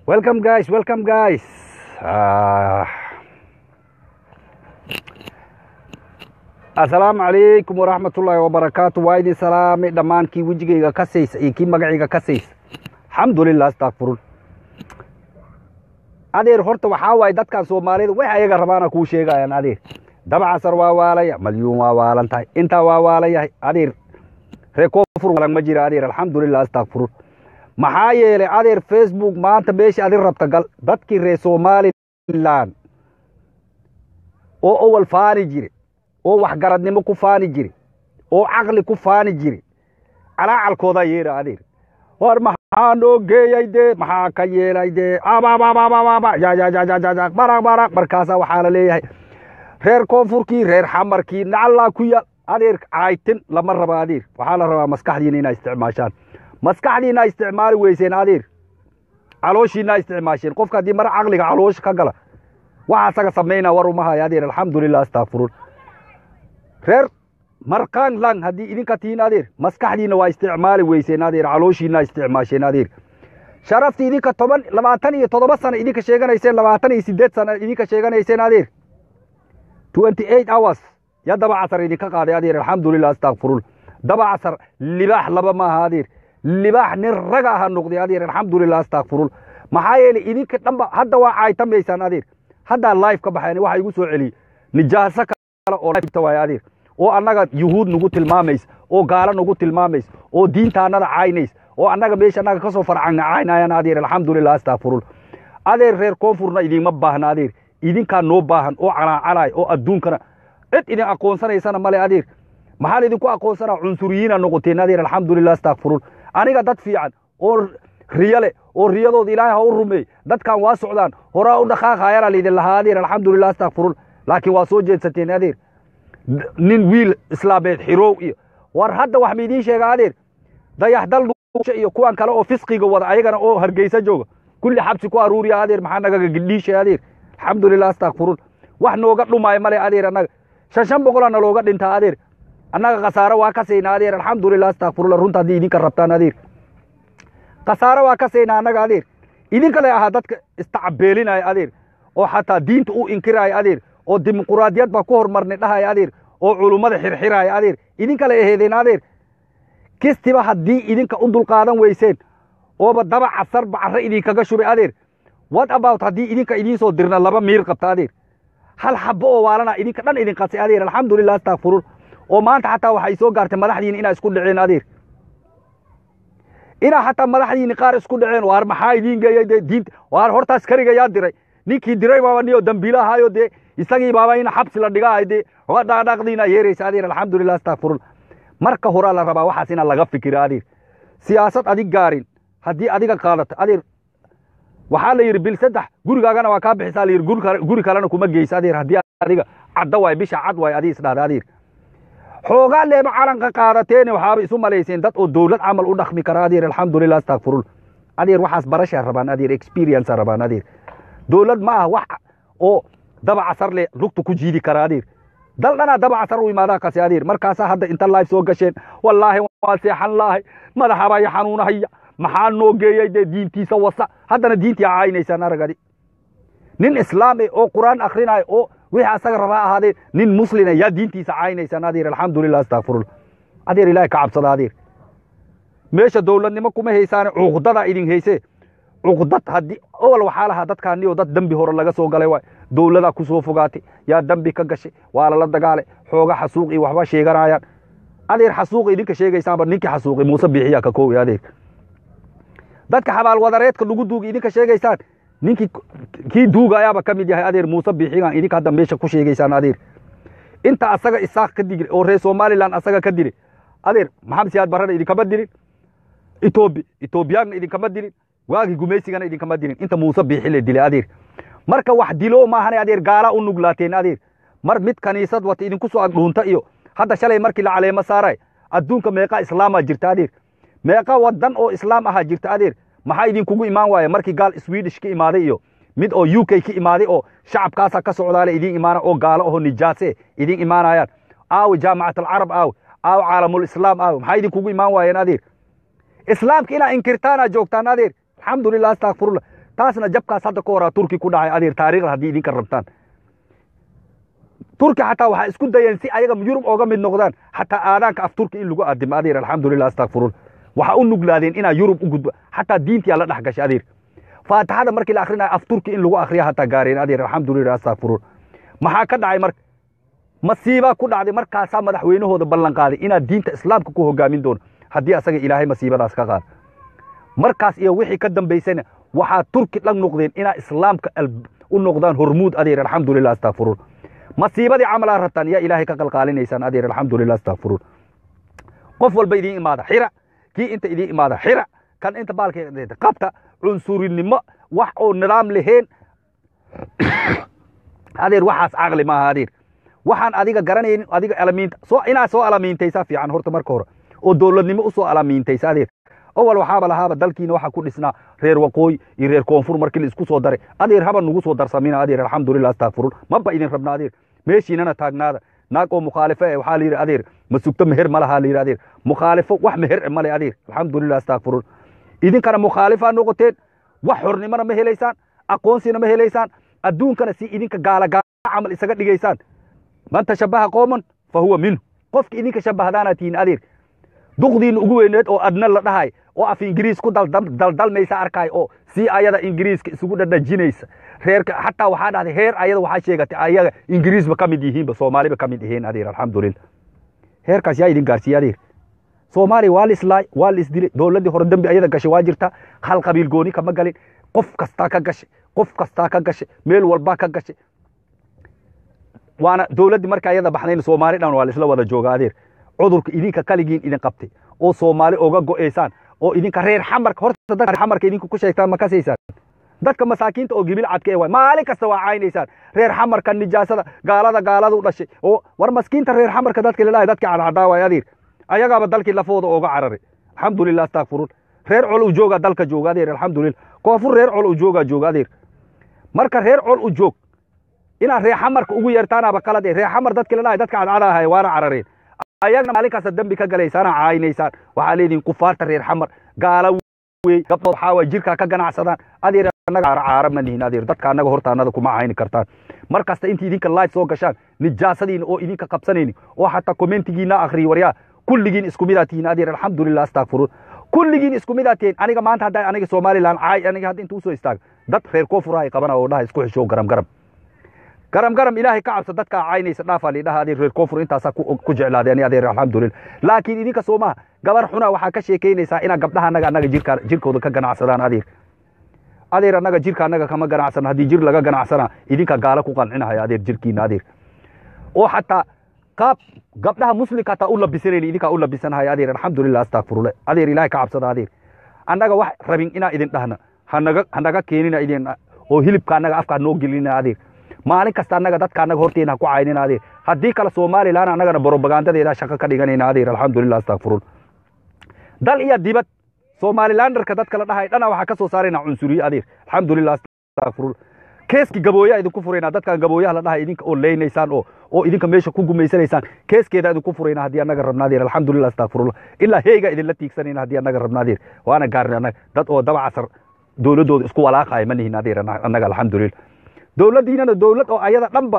Welcome guys, welcome guys. Ah. asalaamu calaykum waraxmatullaahi wabarakaatu waa idin salaamay dhammaan kii wejigayga ka saysa iyo kii magacayga ka saysa alxamdulilah astakfirun adeer horta waxaa waaye dadkan soomaalida wax ayaga rabaana kuu sheegayaan adeer dabcasar waa waalaya malyuun waa waalan tahay intaa waa waalan yahay adeer ree koonfur walan ma jira adeer alxamdulilah astakfirun maxaa yeelay adeer facebook maanta meeshii adin rabta gal dadkii reer somalilan oo owal faani jire oo waxgaradnimo ku faani jire oo caqli ku faani jire calaacalkoodaa yeera adeer war maxaa noo geeyay dee maxaa ka yeelay dee baraq baraq markaasaa waxaa la leeyahay reer koonfurkii reer xamarkii nacallaa ku yaal adeer caaytin lama raba adeer waxaa la rabaa maskaxdiina inaa isticmaashaan maskaxdiina isticmaali weyseen adeer calooshiina isticmaasheen qofka haddii mar caqliga caloosha ka gala waxa asaga samaynaa war uma haya adeer alxamdulilah astakfirun reer markaan lang haddii idinka tihiin adeer maskaxdiina waa isticmaali weyseen adeer calooshiina isticmaasheen adeer sharafti idinka toban labaatan iyo toddoba sano idinka sheeganayseen labaatan iyo sideed sano idinka sheeganayseen adeer twenty eight hours ya daba casar idinka qaaday adeer alxamdulilah astakfirun daba casar libaax laba maaha adeer libaax nin raga aha noqday adeer alxamdulilah astakfirun maxaa yeelay idinka dhanba hadda waa caaytamaysaan adeer haddaa live ka baxeen waxa igu soo celiyey nijaaso kale oo live waay adeer oo annaga yuhuud nagu tilmaamaysa oo gaalo nagu tilmaamaysa oo diintaanada caynays oo annaga meesha annaga kasoo farcana caynayaan adeer alxamdulilah astakfirun adeer reer koonfurna idinma baahna adeer idinkaa noo baahan oo calaacalaay oo adduunkana cid idin aqoonsanaysana male adeer maxaa laidinku aqoonsanaa cunsuriyiina noqoteen adeer alxamdulilah astakfirun aniga dad fiican oo riyo leh oo riyadooda ilaahay ha u rumeey dadkan waa socdaan horaa u dhaqaaqayana laydin lahaa adeer alxamdulilah astakfirun laakiin waa soo jeedsateen adeer nin wiil islaameed xiroow iyo war hadda wax maidiin sheega adeer dayaxdal iyo kuwan kale oo fisqiga wada ayagana oo hargeysa jooga kulli xabsi ku aruuriya adeer maxaa nagaga gidhiisha adeer alxamdulilah astakfirun wax nooga dhumaayo male adeer annaga shan shan boqolaa nalooga dhintaa adeer annaga khasaaro waa ka saynaa adeer alxamdulilah astakfirullah runta haddii idinka rabtaan adeer khasaaro waa ka saynaa annaga adeer idinka le ahaa dadka istacabeelinaya adeer oo xataa diinta u inkiraya adeer oo dimuquraadiyad baa ku hormarnay dhahaya adeer oo culummada xirxiraya adeer idinka le aheedeen adeer kistiba haddii idinka u dulqaadan weyseen ooba daba casar bacarre idinkaga shubay adeer what about haddii idinka idiin soo dirna laba miir qabta adeer hal xabo oo waalana idinka dhan idin qasay adeer alxamdulilah astakfirun oo maanta xataa waxay soo gaartay madaxdiina inaa isku dhaceen adeer inaa xataa madaxdiini qaar isku dhaceen waar maxaa idiin geeyay dee diinta waar hortaas kariga yaa diray ninkii diray baaba niyo dambiila ahaayo dee isagii baaba in xabsi la dhigahay dee dhaqdiina yeeraysa adeer alxamdulilah astakfirun marka horaa la rabaa waxaas inaa laga fikira adeer siyaasad adig gaarin haddii adiga qaadato adeer waxaa la yidhi bil saddex gurigaagana waa kaa bixisaa la yidhi guri kalena kuma geysa adeer haddii adiga cadda waay bisha cad waay adii isdhahda adeer xoogaa leeba calanka qaadateene waxaaba isu malayseen dad oo dowlad camal u dhaqmi kara adeer alxamdulilah astakfirun adeer waxaas barashaa rabaan adeer experience rabaan adeer dowlad ma aha wax oo daba casar le lugta ku jiidi kara adeer dal dhanaa daba casar u imaadaa kase adeer markaasaa hadda inta live soo gasheen wallaahi waa seexan laahay madaxabaa i xanuunahaya maxaa noo geeyay dee diintiisa wasa haddana diintii caynaysaan aragadi nin islaam eh oo qur'aan akrinaayo oo wixii asaga rabaa ahaadee nin muslina yaa diintiisa caynaysaan adeer alxamdulilah astakfirullah adeer ilaahay ka cabsada adeer meesha dowladnimo kuma haysaane cuqdadaa idin haysee cuqdad haddii owal waxaa lahaa dadkaani oo dad dembi hore laga soo galay waay dowladaa ku soo fogaatay yaa dembi ka gashay waa lala dagaalay xooga xasuuq iyo waxba sheeganayaan adeer xasuuqa idinka sheegaysaanba ninkii xasuuqay muuse biixiyaa ka koowi adeer dadka xabaalwadareedka lagu duugay idinka sheegaysaan ninkii kii duuga ayaaba ka mid yahay adeer muuse biixigan idinka hadda meesha ku sheegaysaan adeer inta asaga isaaq ka digray oo reer somalilan asaga ka diray adeer maxamed siyaad barrena idinkama dirin etoobi etoobiyaanna idinkama dirin waagii gumaysigana idinkama dirin inta muuse biixi la dilay adeer marka wax dilo maahane adeer gaalaa u nuglaateen adeer mar mid kaniisad wata idinku soo agdhuunta iyo hadda shalay markii la caleemo saaray adduunka meeqa islaamaa jirta adeer meeqa wadan oo islaam ahaa jirta adeer maxaa idinkugu imaan waaya markii gaal swedish ka imaaday iyo mid oo u k ka imaaday oo shacabkaasa ka socdaale idin imaana oo gaalo aho nijaase idin imaanayaan aawi jaamacat alcarab aawi aawi caalamulislaam aawi maxaa idinkugu imaan waayeen adeer islaamka inaa inkirtaanaa joogtaan adeer alxamdulilah astakfirullah taasna jabkaas hadda ka horaa turki ku dhacay adeer taariikhda haddii idinka rabtaan turki xataa waxaa isku dayeen si ayaga yurub ooga mid noqdaan xataa aadaanka af turki in lagu aadimo adeer alxamdulilah astakfirun waxaa u nuglaadeen inaa yurub u gudbo xataa diintiyaa la dhex gashay adeer faatixada markii la akrinaya af turki in lagu akriya hataa gaareen adeer alxamdulilah astakfirun maxaa ka dhacay marka masiibaa ku dhacday markaasaa madaxweynahooda ballan qaaday inaad diinta islaamka ku hogaamin doono haddii asaga ilaahay masiibadaas ka qaada markaas iyo wixii ka dambaysayna waxaa turki dhan noqdeen inaa islaamka u noqdaan hormuud adeer alxamdulilah astakfirun masiibadii camalaa rabtaan yaa ilaahay ka qalqaalinaysaan adeer alxamdulilah astakfirun qof walba idiin imaada xira kii inta idiin imaada xira kan inta baalka qabta cunsurinimo wax oo nidaam lahayn adeer waxaas caqli maaha adeer waxaan adiga garanaynin adiga alamiinta soo inaad soo alamiintaysaa fiican horta marka hore oo dowladnimo usoo alamiintaysa adeer awal waxaaba lahaaba dalkiina waxaa ku dhisnaa reer waqooyi iyo reer koonfur markii la isku soo daray adeer haba nugu soo darsamina adeer alxamdulilah astakfirun maba idin rabna adeer meeshiinana taagnaada naag oo mukhaalifo eh waxaa la yidhi adeer ma sugto meher ma lahaa la yidhi adeer mukhaalifo wax meher male adeer alxamdulilah astakfirun idinkana mukhaalifaa noqoteen wax xornimona ma helaysaan aqoonsina ma helaysaan adduunkana si idinka gaala gaala camal isaga dhigaysaan man tashabaha qooman fa huwa minhu qofka idinka shabahdaana tihiin adeer duqdiina ugu weyneed oo adna la dhahay oo af ingiriis ku daldalmaysa arkay oo si ayada ingiriiska isugu dhadhajinaysa reerka xataa waxaa dhahday heer ayada waxaa sheegatay ayaga ingiriisba ka mid yihiinba soomaaliba ka mid yihiin adeer alxamdulilah heerkaas yaa idin gaarsiiye adeer soomaaliya waa la islaay waa la isdilay dowladdii hore dembi ayada gashay waa jirta hal qabiil gooni kama galin qof kastaa ka gashay qof kastaa ka gashay meel walbaa ka gashay waana dowladdii marka ayada baxdayna soomaali dhan waa la isla wada jooga adeer cudurka idinka kaligiin idin qabtay oo soomaali oga go'aysaan oo idinka reer xamarka horta dadka xamarka idinku ku sheegtaan ma kasaysaan dadka masaakiinta oo gibil cadka ee waay maalin kasta waa caynaysaan reer xamarka nijaasada gaalada gaaladu dhashay oo war maskiinta reer xamarka dadka lalahay dadka cadcadaa waay adeer ayagaaba dalkii lafooda ooga cararay alxamdulilah astakfirun reer col u jooga dalka jooga adeer alxamdulilah koonfur reer col u jooga jooga adeer marka reer col u joog inaad reer xamarka ugu yeertaanaaba qalad reer xamar dadka lalahay dadka cadcada ahay waana carareen ayagna maalin kasta dembi ka galaysaana caynaysaan waxaa leedihin kufaarta reer xamar gaala wey gabdhood waxaa waay jirkaa ka ganacsadaan adeer annaga caara ma nihin adeer dadka annaga horta annada kuma cayni kartaan mar kasta inta idinka live soo gashaan nijaasadiina oo idinka qabsanayni oo xataa commentigiina akhriyi waryaa kulligiin isku midaa tihiin adeer alxamdulilah astakfiruun kulligiin isku midaa tihiin aniga maanta hadda aniga somaliland caay aniga hadda inta usoo istaaga dad reer koonfur ay qabana oo dhaha isku xishow garam garam garam garam ilaahay ka cabso dadkaa caynaysa dhaafaa lidhaha adeer reer koonfur intaasaa ku jeclaaday ani adeer alxamdulilah laakiin idinka soomaha gabar xuna waxaa ka sheekaynaysaa inaa gabdhaha annaga annaga jirka jirkooda ka ganacsadaan adeer adeer annaga jirka annaga kama ganacsano haddii jir laga ganacsana idinka gaala ku qancinahaya adeer jirkiina adeer oo xataa qaab gabdhaha muslimka hataa u labisanayni idinkaa u labisanahaya adeer alxamdulilah astakfirullah adeer ilaahay ka cabsada adeer annaga wax rabin inaa idin dhahna hanaga hanaga keenina idin oo hilibka annaga afkaa noo gelina adeer maalin kasta annaga dadka annaga horteena ha ku caynina adeer haddii kale somalilan annagana brobagandadeeda shaqo ka dhiganayna adeer alxamdulilah astakfiruun dal iyo dibad somalilanderka dadka la dhahay dhana waxaa ka soo saarayna cunsuriye adeer alxamdulilah astakfiruun keeski gabooyaa idinku furaynaa dadkan gabooyaha la dhahay idinka oo leynaysaan oo oo idinka meesha ku gumaysanaysaan keeskeeda idinku furayna haddii annaga rabna adeer alxamdulilah astakfirullah ilaa heega idinla tiigsanayna haddii annaga rabna adeer waana gaarnay annaga dad oo daba casar dowladdooda isku walaaqaya ma nihin adeer annaga alxamdulilah dowladdiinana dowlad oo ayada dhanba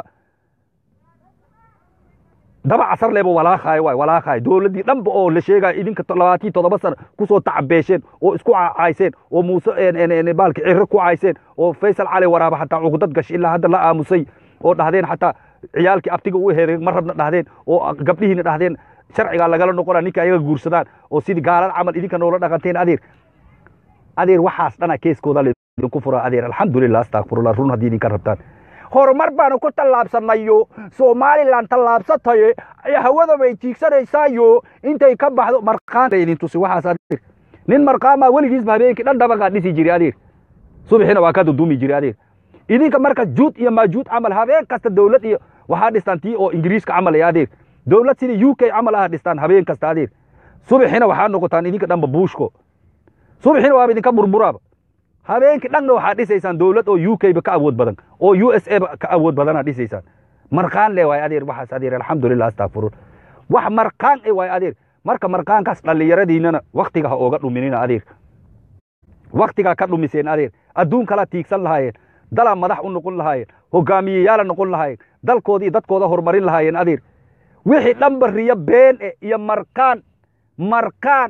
daba casar leeba walaaqaayo waay walaaqaayo dowladdii dhanba oo la sheegayo idinka labaatii toddoba sana kusoo tacabeesheen oo isku cayseen oo muuse baalki ciro ku cayseen oo faysal cali waraaba xataa cugdad gash ilaa hadda la aamusay oo dhahdeen xataa ciyaalkii aftiga u hereeg ma rabna dhahdeen oo gabdhihiina dhahdeen sharcigaa lagala noqona ninka ayaga guursadaan oo sidii gaalada camal idinka noola dhaqanteen adeer adeer waxaas dhana keeskooda idinku fura adeer alxamdulilah astakfirullah run haddii idinka rabtaan horumar baanu ku tallaabsanayo somalilan tallaabsataye hawada bay tiigsanaysaayo intay ka baxdo marqaan idin tusi waxaas adeer nin marqaamaa weligiisba habeenkii dhan dhabagaa dhisi jiray adeer subaxina waa ka dudumi jiray adeer idinka marka juud iyo maajuud camal habeen kasta dowlad iyo waxaa dhistaan tii oo ingiriiska camal ee adeer dowlad sida u k camal ah dhistaan habeen kasta adeer subaxina waxaa noqotaan idinka dhanba buushko subaxina waaba idinka burburaaba habeenkii dhanna waxaa dhisaysaan dowlad oo u k ba ka awood badan oo u s a ba ka awood badana dhisaysaan marqaan le waay adeer waxaas adeer alxamdulilah astakfiruun wax marqaan e waay adeer marka marqaankaas dhallinyaradiinana waktiga ha ooga dhuminina adeer waktigaa ka dhumiseen adeer adduun kala tiigsan lahaayeen dalaa madax u noqon lahaayeen hogaamiyeyaala noqon lahaayeen dalkooda iyo dadkooda horumarin lahaayeen adeer wixii dhanba riyo been e iyo markaan markaan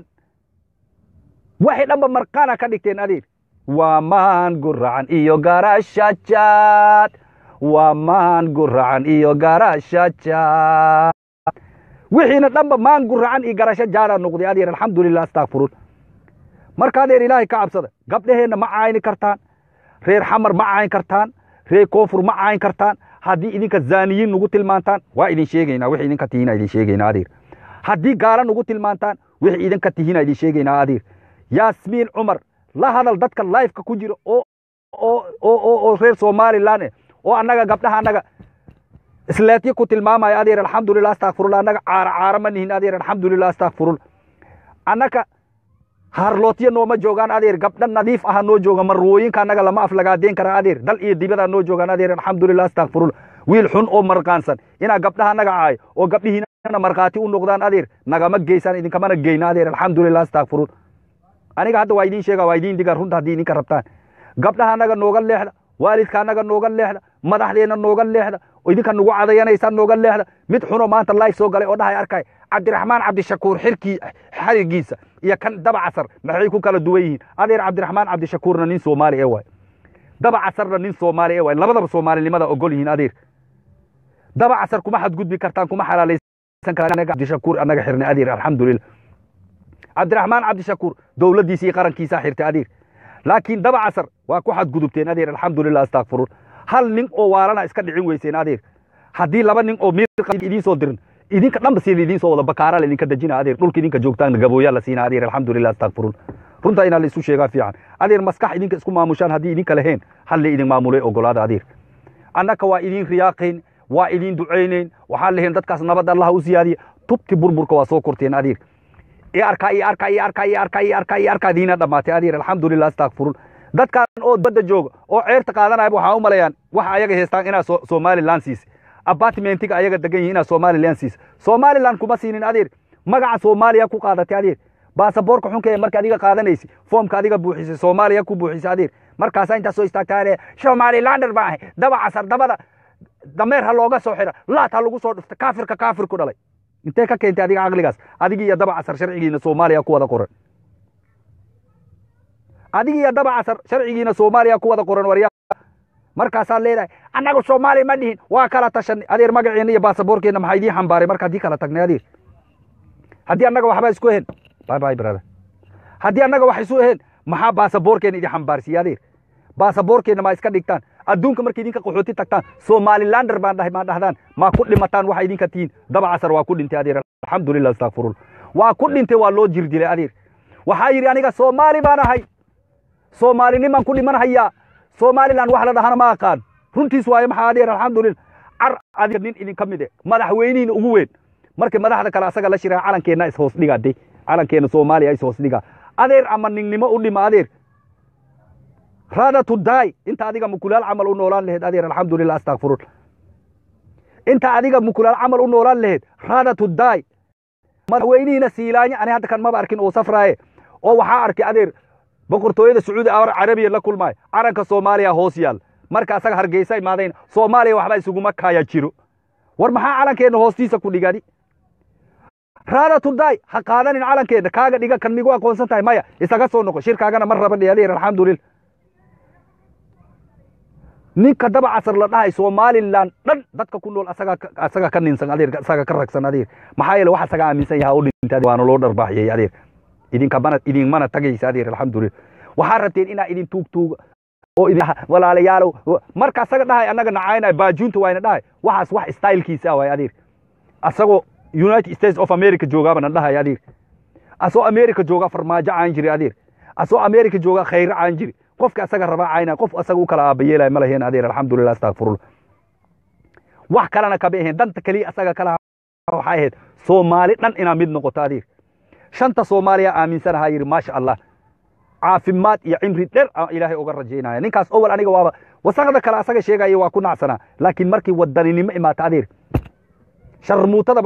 waxay dhanba markaana ka dhigteen adeer waa maan guracan iyo garashajaad waa maan guracan iyo garashajaad wixiina dhanba maan guracan iyo garasho jaada noqday adeer alxamdulilah astakfirun marka adeer ilaahay ka cabsada gabdhaheenna ma cayni kartaan reer xamar ma cayn kartaan reer koonfur ma cayn kartaan haddii idinka zaaniyiin nugu tilmaantaan waa idin sheegaynaa wixii idinka tihiina idin sheegaynaa adeer haddii gaala nugu tilmaantaan wixii idinka tihiina idin sheegaynaa adeer yaasmiin cumar la hadal dadka lifeka ku jira oo oo oo oo reer somaliland eh oo annaga gabdhaha annaga isleetyo ku tilmaamaya adeer alxamdulilah astakfirullah annaga caara caara ma nihin adeer alxamdulilah astakfirullah annaga harlootyo nooma joogaan adeer gabdha nadiif aha noo jooga marwooyinka annaga lama aflagaadeen kara adeer dal iyo dibadaa noo joogaan adeer alxamdulilah astakfirullah wiil xun oo marqaansan inaa gabdhaha annaga caayo oo gabdhihiina markhaati u noqdaan adeer nagama geysaan idinkamana geyna adeer alxamdulilah astakfirullah aniga hadda waa idiin sheega waa idiin diga runta haddii idinka rabtaan gabdhaha annaga nooga leexda waalidka annaga nooga leexda madaxdeenna nooga leexda idinka nagu cadayanaysaan nooga leexda mid xuno maanta life soo galay oo dhahay arkay cabdiraxmaan cabdishakuur xirkii xarigiisa iyo kan daba casar maxay ku kala duwan yihiin adeer cabdiraxmaan cabdishakuurna nin soomaali ee waay daba casarna nin soomaali ee waay labadaba soomaalinimada ogol yihiin adeer daba casar kuma xadgudbi kartaan kuma xalaalaysan karaan cabdishakuur annaga xirnay adeer alxamdulilah cabdiraxmaan cabdishakuur dowladdiisa iyo qarankiisaa xirtay adeer laakiin daba casar waa ku xadgudubteen adeer alxamdulilah astakfiruun hal nin oo waalana iska dhicin weyseen adeer haddii laba nin oo miir idiin soo dirin idinka dhanba sida idiin soo wada bakaara laidinka dejina adeer dhulka idinka joogtaan gabooyaa la siina adeer alxamdulilah astakfiruun runta inaa la isu sheegaa fiican adeer maskax idinka isku maamushaan haddii idinka lahayn hal la idin maamulay ogolaada adeer annaka waa idiin riyaaqayn waa idiin ducaynayn waxaan lahayn dadkaas nabad allah u siyaadiya tubti burburka waa soo korteen adeer i arkaa i arkaa i arkaa i arkaa i arkaa i arkaa diina dhammaatay adeer alxamdulilah astakfiruun dadkaan oo badda jooga oo ceerta qaadanaya waxaa u malayaan waxa ayaga haystaan inaa somaliland siisa apartmentiga ayaga degan yihin inaa somaliland siisa somaliland kuma siinin adeer magaca soomaaliya ku qaadatay adeer baasaboorka xunka ee marka adiga qaadanaysi foomka adiga buuxisay soomaaliya ku buuxisay adeer markaasaa intaa soo istaagtaa somalilander baa ahay daba casar dabada dameer ha looga soo xira laat ha lagu soo dhufta kaafirka kaafir ku dhalay intee ka keentay adiga caqligaas adigi iyo daba casar sharcigiina soomaaliya ku wada qoran adigi iyo daba casar sharcigiina soomaaliya ku wada qoran warya markaasaa leedahay annagu soomaaliya ma dhihin waa kala tashanay adeer magaceena iyo baasaboorkeena maxaa idiin xambaaray marka haddii kala tagnay adeer haddii annaga waxba isku ahayn bye bye brother haddii annaga wax isu ahayn maxaa baasaboorkeena idin xambaarsiiya adeer baasaboorkeena maa iska dhigtaan adduunka markay idinka qaxooti tagtaan somalilander baan dhahay maa dhahdaan maa ku dhimataan waxa idinka tihiin daba casar waa ku dhintay adeer alxamdulilah astakfirul waa ku dhintay waa loo jir dilay adeer waxaa yidhi aniga soomaali baan ahay soomaalinimaan ku dhiman hayaa somaliland wax la dhahana ma aqaan runtiis waaye maxaa adeer alxamdulilah car adiga nin idinka mid e madaxweynihiina ugu weyn markii madaxda kale asaga la shiraa calankeenna ishoos dhigaa de calankeena soomaaliya ishoos dhigaa adeer ama ningnimo u dhima adeer rada to die inta adiga mukulaal camal u noolaan laheyd adeer alxamdulilah astakfirun inta adiga mukulaal camal u noolaan laheyd rada to die madaxweynihiina siilaanya ani hadda kan maba arkin oo safraaye oo waxaa arkay adeer boqortooyada sacuudi carabiya la kulmaayo calanka soomaaliya hoos yaal marka asaga hargeysa imaadayn soomaaliya waxba isuguma kaya jiro war maxaa calankeenna hoostiisa ku dhigadi raada tuday ha qaadanin calankeenna kaaga dhiga kan migu aqoonsan tahay maya isaga soo noqo shirkaagana ma raba adeer alxamdulilah ninka daba casar la dhahay somaliland dhan dadka ku nool asaga asaga ka ninsan adeer asaga ka ragsan adeer maxaa yeele wax asaga aaminsan yaha u dhintay waana loo dharbaaxiyey adeer idinka mana idinmana tagaysa adeer alxamdulilah waxaa rabteen inaa idin tuug tuuga oo idin walaalayaalow marka asaga dhahay annaga nacaynay baajuunta waayna dhahay waxaas wax stylekiisa waay adeer asagoo united states of america joogaabana dhahay adeer asoo america jooga farmaajo caan jiri adeer asoo america jooga khayro caan jiri qofka asaga rabaa cayna qof asaga u kala aabayeelay ma laheen adeer alxamdulilah astakfirullah wax kalena kama aheen danta keliya asaga kala waxay ahayd soomaali dhan inaa mid noqoto adeer shanta soomaaliya aaminsanahaa yidhi maasha allah caafimaad iyo cimri dher aan ilaahay uga rajaynaya ninkaas owal aniga waaba wasaqda kale asaga sheegaya waa ku nacsanaa laakiin markii wadaninimo imaata adeer sharmuutadaba wadani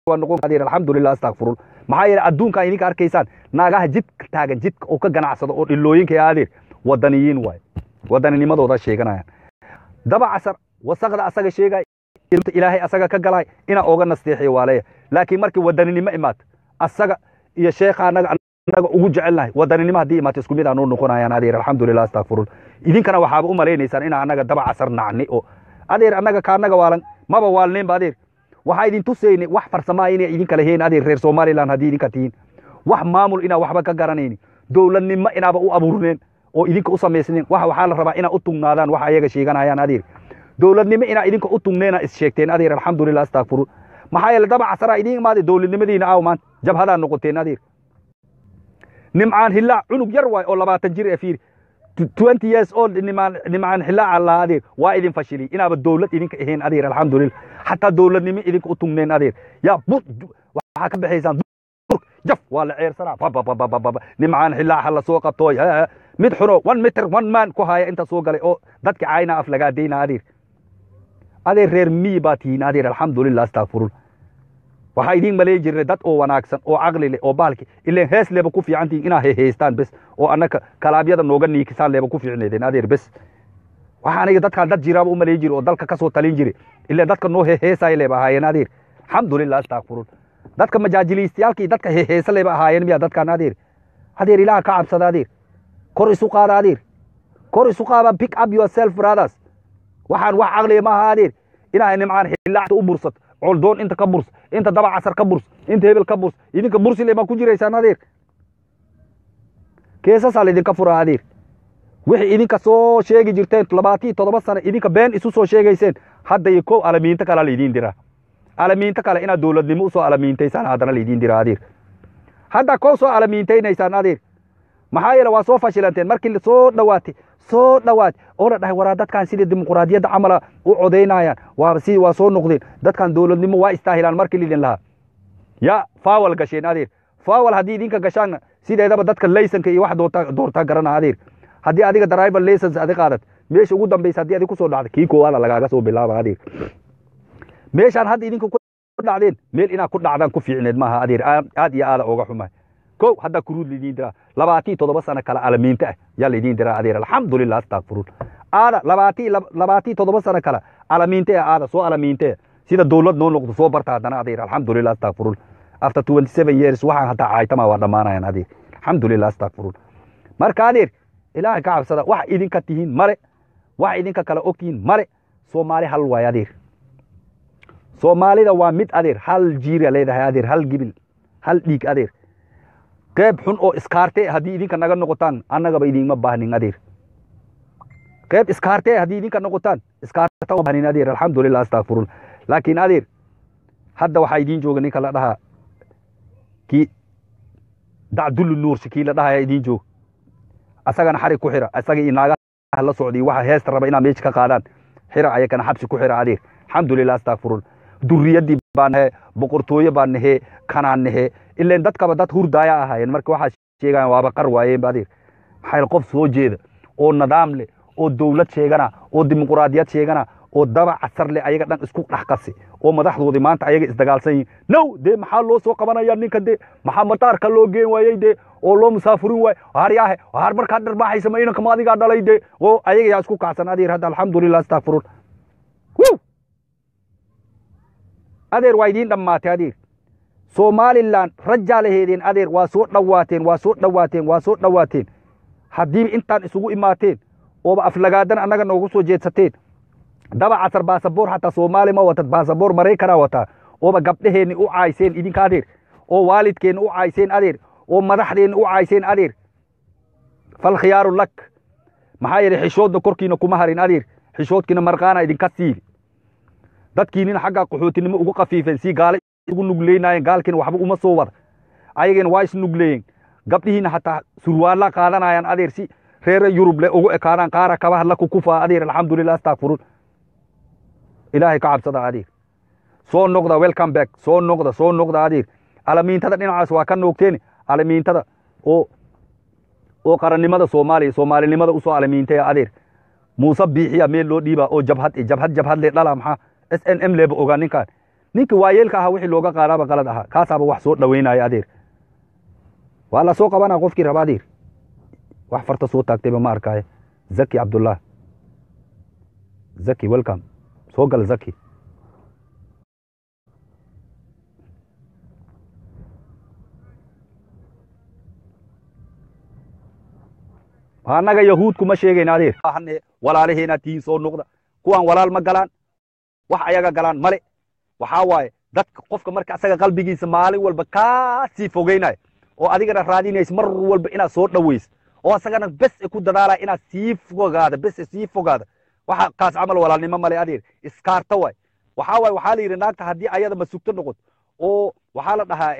waa noqon adeer alxamdulilah astakfirun maxaa yeele adduunkan idinka arkaysaan naagaha jidka taagan jidka oo ka ganacsado oo dhilooyinka adeer wadaniyiin waay wadanninimadooda sheeganayaan daba casar wasaqda asaga sheegay ilaahay asaga ka galay inaa oga nasteexiyo waaleya laakiin markii wadaninimo imaata asaga iyo sheekha anaga anaga ugu jecelnahay wadaninimo haddii imaata isku mid aanuu noqonayaan adeer alxamdulilah astakfirun idinkana waxaaba u malaynaysaan inaa anaga daba casar nacni oo adeer anaga ka anaga waalan maba waalneenba adeer waxaa idin tusayni wax farsamaa inay idinka lahayn adeer reer somaliland haddii idinka tihiin wax maamul inaa waxba ka garanayni dowladnimo inaaba u abuurneen oo idinka u samaysneen wax waxaa la rabaa inaa u tugnaadaan wax ayaga sheeganayaan adeer dowladnimo inaa idinka u tugneena is sheegteen adeer alxamdulilah astakfiruun maxaa yeele daba casaraa idiin imaaday dowladnimadiina aaw maanta jabhadaa noqoteen adeer nimcaan hilaac cunug yar waay oo labaatan jir ee fiiri twenty years old nimaan nimcaan hilaaca laa adeer waa idin fashiliy inaaba dowlad idinka ahayn adeer alxamdulilah xataa dowladnimo idinka u tugneen adeer yaa waxaa ka baxaysaan jaf waa la ceersanaa babababababa nimcaan xilaaxa la soo qabtooy mid xuno one meter one man ku haya inta soo galay oo dadki caayna af lagaa deyna adeer adeer reer miyi baa tihiin adeer alxamdulilah astakfirun waxaa idiin malayn jirnay dad oo wanaagsan oo caqli leh oo baalki ileen hees leeba ku fiican tihiin inaa heheystaan bes oo annaka kalaabyada nooga niikisaan leeba ku fiicneedeen adeer bes waxaa aniga dadkaan dad jiraaba u malayn jiri oo dalka kasoo talin jiri ileen dadka noo heheesaya leeba ahaayeen adeer alxamdulilah astakfirun dadka majaajiliistayaalkii dadka heheesa leeba ahaayeen miya dadkaan adeer adeer ilaha ka cabsada adeer kor isu qaada adeer kor isu qaada pick up yourself brothers waxaan wax caqliya maaha adeer inaa nimcaan xilaacta u bursat coldoon inta ka burs inta daba casar ka burs inta hebel ka burs idinka bursile ma ku jiraysaan adeer keesasaa laidinka furaa adeer wixii idinka soo sheegi jirteen labaatii toddoba sano idinka been isu soo sheegayseen hadda iyo kow alamiinto kale laidiin diraa alamiinto kale inaad dowladnimo usoo alamiintaysaan haddana laidiin diraa adeer hadda kow soo alamiintaynaysaan adeer maxaa yeele waa soo fashilanteen markii soo dhawaatay soo dhawaat oo la dhahay waraa dadkan sidii dimuquraadiyadda camala u codaynayaan waa si waa soo noqdeen dadkan dowladnimo waa istaahilaan markii lidin lahaa ya faawal gasheen adeer faawal haddii idinka gashaan sideedaba dadka laysanka iyo wax doorta doortaa garana adeer haddii adiga driver license adi qaadat meesha ugu dambaysa haddii adi kusoo dhacda kii koowaada lagaaga soo bilaaba adeer meeshaan hadda idinka ku dhacdeen meel inaad ku dhacdaan ku fiicneed maaha adeer aad iyo aada oga xumahay kow haddaa kuruud laidiin diraa labaatii toddoba sano kale alamiinto ah yaa laidiin diraa adeer alxamdulilah astakfiruun aada labaatii labaatii toddoba sano kale alamiinte ah aada soo alamiinte sida dowlad noo noqdo soo barta haddana adeer alxamdulilah astakfiruun after twenty seven years waxaan hataa caaytama waa dhammaanayan adeer alxamdulilah astakfiruun marka adeer ilaahay ka cabsada wax idinka tihiin male wax idinka kale ogtihiin male soomaali hal waay adeer soomaalida waa mid adeer hal jiira leedahay adeer hal gibil hal dhiig adeer qeyb xun oo iskaarte haddii idinka naga noqotaan annagaba idinma baahnin adeer qeyb iskaarte haddii idinka noqotaan iskaarta baahnin adeer alxamdulilah astakfiruun laakiin adeer hadda waxaa idiin jooga ninka la dhahaa kii dacdullu nuursi kii la dhahaya idiin jooga asagana xarig ku xira asaga iyo naagaha la socday waxa heesta raba inaa meesha ka qaadaan xira ayakana xabsi ku xira adeer alxamdulilah astakfiruun duriyadii baa nahe boqortooye baa nahe kanaan nahe ileen dadkaba dad hurdaaya ahaayeen marka waxaa sheegayan waaba qar waayeenba adeer maxaa qof soo jeeda oo nidaam leh oo dowlad sheegana oo dimuquraadiyad sheegana oo daba casar leh ayaga dhan isku dhex qasi oo madaxdoodii maanta ayaga isdagaalsan yihin now dee maxaa loo soo qabanaya ninka dee maxaa mataarka loo geen waayey dee oo loo musaafurin waay haryaahe har markaa dharbaaxaysa ma inankama adigaa dhalay dee oo ayaga yaa isku kacsan adeer hadda alxamdulilah astakfiruun adeer waa idiin dhammaatay adeer somalilan rajaa laheedeen adeer waa soo dhawaateen waa soo dhawaateen waa soo dhawaateen haddiiba intaan isugu imaateen ooba aflagaadan annaga noogu soo jeedsateen daba casar baasaboor xataa soomaali ma watad baasaboor maraykanaa wataa ooba gabdheheenni u caayseen idinka adeer oo waalidkeenni u caayseen adeer oo madaxdeenni u caayseen adeer fal khiyaaru lak maxaa yeelay xishoodna korkiina kuma harin adeer xishoodkiina marqaana idinka siibi dadkiinina xagga qaxootinimo ugu kafiifeen si gaale ugu nugleynayeen gaalkiina waxba uma soo wada ayagiina waa isnugleeyeen gabdhihiina hataa surwaalla qaadanayaan adeer si reere yurub le ugu ekaadaan qaara kabaha la kukufaa adeer alxamdulilah astakfiruun ilaahay ka cabsada adeer soo noqda welcome back soo noqda soo noqda adeer alamiintada dhinacaas waa ka noogteen alamiintada oo oo qarannimada soomaaliya soomaalinimada usoo alamiintaya adeer muuse biixiya meel loo dhiiba oo jabhad jabhad jabhad le dhala maxaa s n m leeba ogaa ninkaan ninkii waayeelka ahaa wixii looga qaadaaba qalad ahaa kaasaaba wax soo dhaweynaya adeer waa la soo qabanaa qofkii raba adeer wax farta soo taagtayba ma arkaaye zaki cabdullah zaki welcome soo gal zaki annaga yahuud kuma sheegayna adeer walaalaheena tihiin soo noqda kuwaan walaal ma galaan wax ayaga galaan male waxaa waaye dadka qofka marka asaga qalbigiisa maalin walba kaa sii fogeynaya oo adigana raadinaysa mar walba inaad soo dhawaysa oo asagana bes ku dadaalaya inaad sii fogaada bes sii fogaada waxa kaas camal walaalnimo male adeer iskaarta waay waxaa waaye waxaa la yidhi naagta haddii ayada masugto noqoto oo waxaa la dhahaa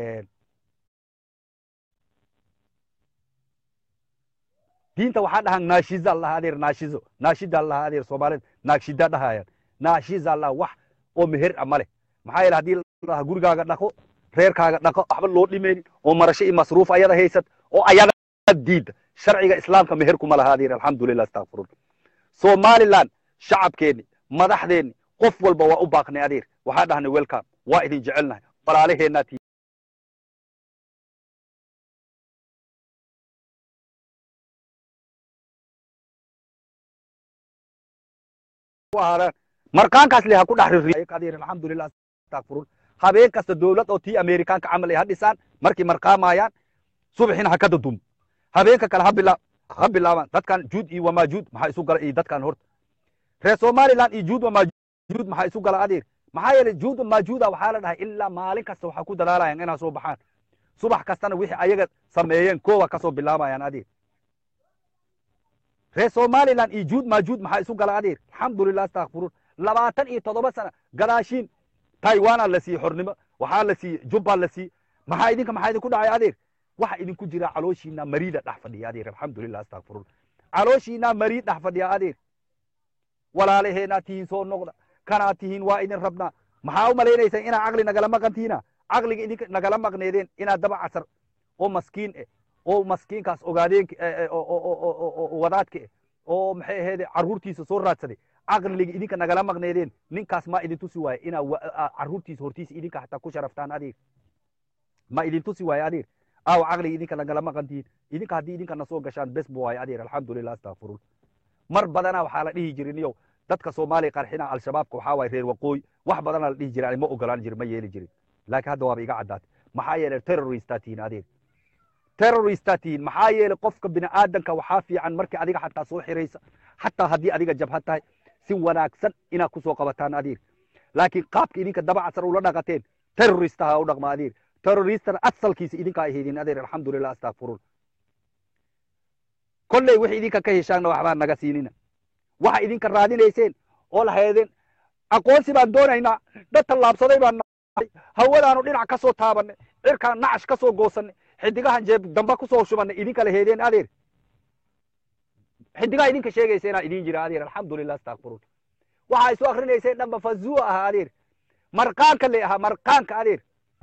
diinta waxaa dhahaan naashiza lahaa adeer naashizo naashida lahaa adeer soomaalida naagshida dhahayaan naashiza laha wax oo meher a male maxaa yeele haddii ladhaha gurigaaga dhaqo reerkaaga dhaqo waxba loo dhimaynin oo marasho iyo masruuf ayada haysat oo ayada diida sharciga islaamka meher kuma laha adeer alxamdulilah astakfirun somaliland shacabkeenni madaxdeenni qof walba waa u baaqnay adeer waxaa dhahnay welcome waa idin jecelnahay walaalaheenaa markaankaas le ha ku dhex rirriyadir alxamdulilah astakfirun habeen kasta dowlad oo tii amerikaanka camal ay ha dhisaan markay marqaamayaan subaxina ha ka dadum habeenka kale ha bila ha bilaabaan dadkan juud iyo wamaajuud maxaa isu gala iyo dadkan horta reer somaliland iyo juud wamaajuud maxaa isu gala adeer maxaa yeelay juud wamaajuuda waxaa la dhahay ilaa maalin kasta waxaa ku dadaalayaan inaa soo baxaan subax kastana wixii ayaga sameeyeen koowa kasoo bilaabayaan adeer reer somaliland iyo juud maajuud maxaa isu gala adeer alxamdulilah astakfirun labaatan iyo toddoba sana gadaashiin taiwana la siiyey xornimo waxaa la siiyey jubba la siiyey maxaa idinka maxaa idinku dhacay adeer waxa idinku jira calooshiina mariida dhex fadhiya adeer alxamdulilah astakfirun calooshiina mariid dhex fadhiya adeer walaalaheenaa tihiin soo noqda kanaa tihiin waa idin rabnaa maxaa u malaynaysaan inaa caqli nagala maqantiina caqliga idinka nagala maqneedeen inaad daba casar oo maskiin eh oo maskiinkaas ogaadeen wadaadka eh oo maxay aheede carruurtiisa soo raadsaday caqliga idinka nagala maqneedeen ninkaas ma idin tusi waaye inaa carruurtiisa hortiisa idinka hataa ku sharaftaan adeer ma idin tusi waaye adeer aaw caqliga idinka nagala maqantihiin idinka haddii idinka na soo gashaan bes bu waaye adeer alxamdulilah astakfirun mar badana waxaa la dhihi jirin yow dadka soomaaliya qarxina al-shabaabka waxaa waaye reer waqooyi wax badana la dhihi jirin ma ogolaan jirin ma yeeli jirin laakiin hadda waaba iga caddaatay maxaa yeelay terroristaa tihiin adeer terroristaa tihiin maxaa yeelay qofka bini aadanka waxaa fiican markii adiga xataa soo xiraysa xataa haddii adiga jabhad tahay si wanaagsan inaad kusoo qabataan adeer laakiin qaabka idinka dabacasar ula dhaqateen terroristaha u dhaqma adeer terroristana asalkiisa idinka ay haydin adeer alxamdulilah astakfirun kolley wixii idinka ka heshaanna waxbaa naga siinina waxa idinka raadinayseen oo la heedeen aqoonsi baan doonaynaa dad tallaabsaday baan nahay hawadaanu dhinac ka soo taabanay cirkaan nacash ka soo goosanay xidigahan jeeb damba kusoo shubanay idinka la heedeen adeer xidigaha idinka sheegayseenaa idin jira adeer alxamdulilah astakfirun waxaa isu akrinayseen dhanba fazua ahaa adeer marqaanka le ahaa marqaanka adeer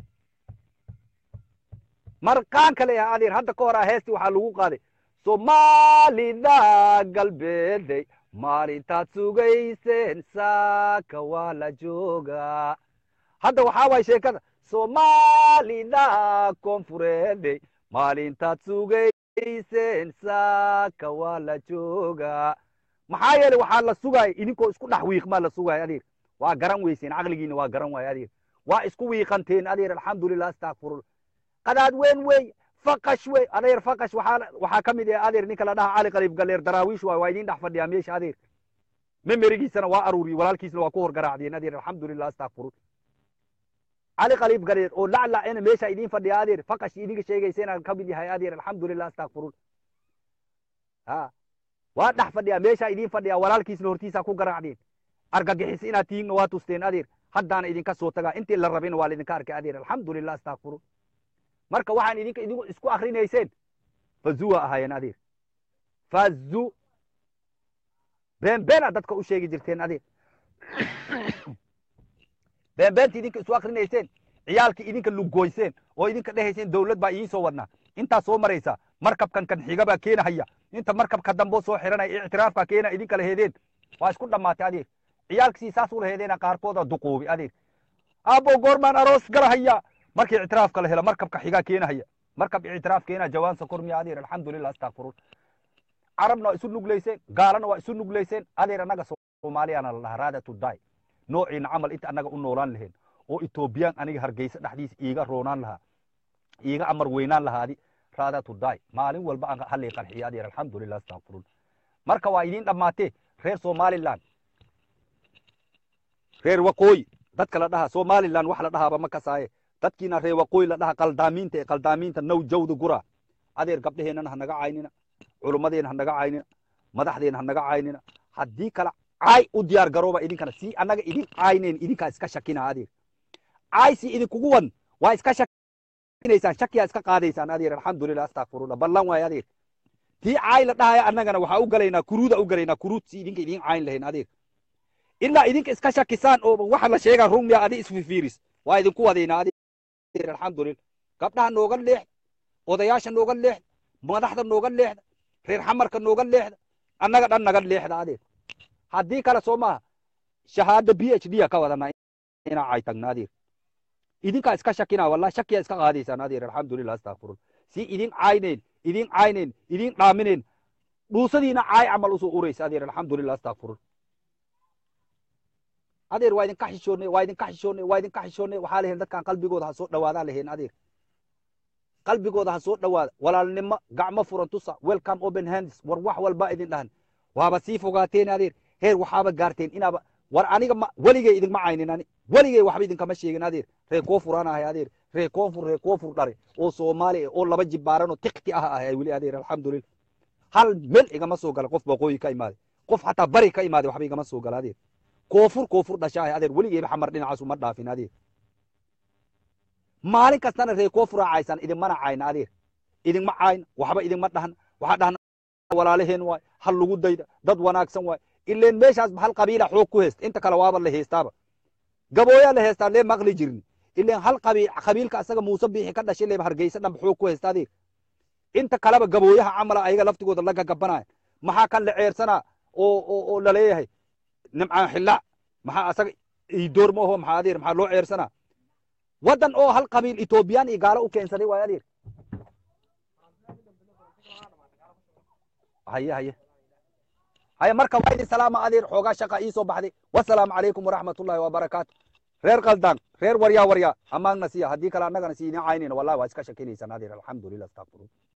marqaanka le ahaa adeer hadda ka hor ah heestii waxaa lagu qaaday soomaalida galbeeday maalintaad sugayseen saaka waa la joogaa hadda waxaa waay sheekada soomaalida koonfureeday maalintaad sugayseen saaka waa la joogaa maxaa yeelay waxaa la sugaaya idinkoo isku dhex wiiqmaa la sugaaya adeer waa garan weyseen caqligiina waa garan waaya adeer waa isku wiiqanteen adeer alxamdulilah astakfirun qadaad weyn wey faqash wey adeer faqash waxaa waxaa ka mid ah adeer ninka la dhaha cali qaliib galeer daraawiish waay waa idin dhex fadhiyaa meesha adeer memerigiisana waa aruuriyey walaalkiisna waa ku hor garaacdeen adeer alxamdulilah astakfirun cali qaliib galeer oo laclacena meesha idin fadhiya adeer faqash idinka sheegayseenaan ka mid yahay adeer alxamdulilah astakfirun ha waa dhex fadhiyaa meesha idin fadhiyaa walaalkiisna hortiisa ku garaacdeen argagixis inaad tihiinna waa tusteen adeer haddaana idinka soo tagaa intii la rabina waa laidinka arkay adeer alxamdulilah astakfirun marka waxaan idinka idinku isku akrinayseen fazuwa ahaayeen adeer fazu beenbeena dadka u sheegi jirteen adeer beenbeenta idinka isu akrinayseen ciyaalkii idinka lugoyseen oo idinka dhehayseen dawlad baa idiin soo wadnaa intaa soo maraysa markabkan kan xiga baa keenahaya inta markabka damboo soo xiranaya ictiraafka keena idinka la heedeen waa isku dhammaatay adeer ciyaalkisii saas ula heedeena qaarkooda duquubi adeer aabbo goormaan aroos galahaya markii ictiraafka la helo markabka xigaa keenahaya markab ictiraaf keena jawaan sokor miya adeer alxamdulilah astakfirun carabna waa isu nuglayseen gaalana waa isu nuglayseen adeer annaga soomaaliyana la dhahaa raada to die noociina camal inta annaga u noolaan lahayn oo etoobiyaan aniga hargeysa dhexdiisa iiga roonaan lahaa iiga amar weynaan lahaadi raada to die maalin walba aan halay qarxiya adeer alxamdulilah astakfirun marka waa idiin dhammaatee reer somaliland reer waqooyi dadka la dhahaa somaliland wax la dhahaaba ma kasaaye dadkiina reer waqooyi la dhaha qaldaamiinta ee qaldaamiinta now jawda gura adeer gabdheheennana ha naga caynina culummadeena ha naga caynina madaxdeena ha naga caynina haddii kale caay u diyaar garooba idinkana si annaga idin caynayn idinkaa iska shakina adeer caay si idinkugu wan waa iska shakinaysaan shakiyaa iska qaadaysaan adeer alxamdulilah astakfirullah ballan waaye adeer tii caay la dhahaya annagana waxaa u galaynaa kuruuda u galaynaa kuruud si idinka idin cayn lahayn adeer ilaa idinka iska shakisaan oo waxa la sheegaa runmiya adi isfifiiris waa idinku wadaynaa adeer alxamdulilah gabdhaha nooga leexda odayaasha nooga leexda madaxda nooga leexda reer xamarka nooga leexda annaga dhan naga leexda adeer haddii kale soo maaha shahaada b h d a ka wadanaa inaa caytagna adeer idinkaa iska shakina wallahi shakiyaa iska qaadaysaan adeer alxamdulilah astakfirullah si idin caynayn idin caynayn idin dhaaminayn dhuusadiina caay camal usoo uraysa adeer alxamdulilah astakfirullah adeer waa idinka xishoonay waa idinka xishoonay waa idinka xishoonay waxaa lahayn dadkan qalbigooda ha soo dhawaadaa lahayn adeer qalbigooda ha soo dhawaada walaalnimo gacmo furan tusa welcome open hands war wax walba idin dhahan waaba sii fogaateen adeer heer waxaaba gaarteen inaaba war aniga ma weligay idinma caynin ani weligay waxba idinkama sheegin adeer reer koonfuraan ahay adeer reer koonfur reer koonfur dhare oo soomaali oo laba jibaaran oo tikti ah ahay weli adeer alxamdulilah hal mel igama soo gala qof waqooyi ka imaaday qof xataa bari ka imaaday waxba igama soo gala adeer koonfur koonfur dhasha ahay adeer weligeyba xamar dhinacaasu ma dhaafin adeer maalin kastana reer koonfura caysan idinmana cayna adeer idinma cayna waxba idinma dhahan waxaa dhahan walaalaheen waay hal lagu dayda dad wanaagsan waay ileen meeshaasba hal qabiila xoog ku heesta inta kale waaba la heestaaba gabooyaa la heestaa lee maqli jirni ileen hal qabiilka asaga muuse biixi ka dhashay leeba hargeysa dhanba xoog ku heesta adeer inta kaleba gabooyaha camala ayaga laftigooda la gagabanaya maxaa kan la ceersanaa oo oo laleeyahay nimcaan xillaac maxaa asaga idoor ma oho maxaa adeer maxaa loo ceersanaa waddan oo hal qabiil etoobiyaan iyo gaalo u keensaday waay adeer haye haye haye marka waa idin salaama adeer xoogaa shaqa ii soo baxday wasalaamu calaykum waraxmat ullahi wabarakaatu reer kaldaan reer waryaa waryaa amaagna siya haddii kale annagana si idin caynayna wallahi waa iska shakinaysaan adeer alxamdulilah astaqfirun